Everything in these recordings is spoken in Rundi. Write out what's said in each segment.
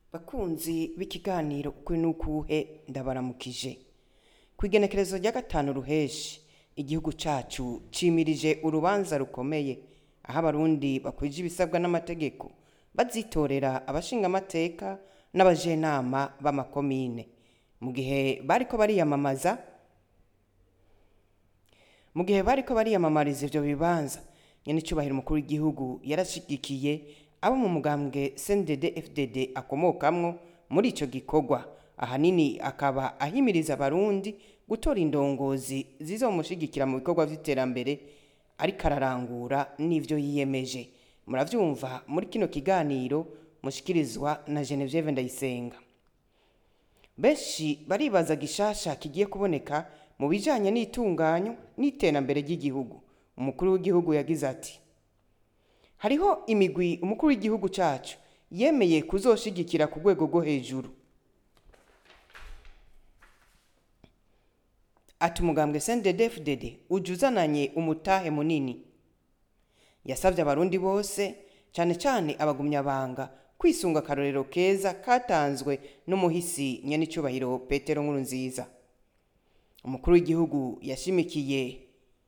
bakunzi b'ikiganiro ukuri n'ukuhe ndabaramukije ku igenekerezo rya gatanu ruheshi igihugu cacu cimirije urubanza rukomeye aho abarundi bakwije ibisabwa n'amategeko bazitorera abashingamateka n'abajenama b'amakomine mu gihe bariko bariyamamaza mu gihe bariko bariyamamariza ivyo bibanza nyenicubahiro umukuru w'igihugu yarashigikiye abo mu mugambwe CNDD FDD akomokamwo muri ico gikorwa ahanini akaba ahimiriza abarundi gutora indongozi zizomushigikira mu bikorwa vy'iterambere ariko ararangura n'ivyo yiyemeje muravyumva muri kino kiganiro mushikirizwa na Genevieve Ndayisenga benshi baribaza gishasha kigiye kuboneka mu bijanye n'itunganyo n'iterambere ry'igihugu umukuru w'igihugu yagize ati hariho imigwi umukuru w'igihugu cacu yemeye kuzoshigikira ku rwego rwo hejuru ati umugambwe CNDD-FDD uje uzananye umutahe munini yasavye abarundi bose cane cane abagumyabanga kwisunga akarorero keza katanzwe n'umuhisi nyenicubahiro petero nkuru nziza umukuru w'igihugu yashimikiye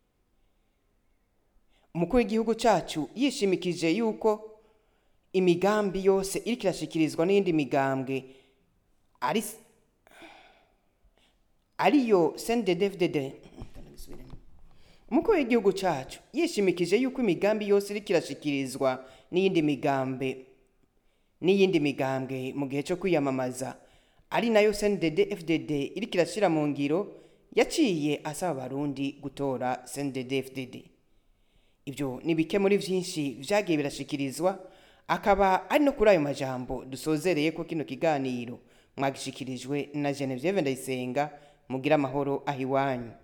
umukuru w'igihugu cacu yishimikije yuko imigambi yose iriko irashikirizwa n'iyindi migambwe ari ariyo CNDD-FDD umukuru w'igihugu cacu yishimikije yuko imigambi yose iriko irashikirizwa n'iyindi migambe n'iyindi migambwe mu gihe cyo kwiyamamaza ari nayo CNDD-FDD iriko irashira mu ngiro yaciye asaba abarundi gutora CNDD-FDD ibyo ni bike muri vyinshi vyagiye birashikirizwa akaba ari no kuri ayo majambo dusozereye ko kino kiganiro mwagishikirijwe na Genevieve Ndayisenga mugira amahoro ahiwanyu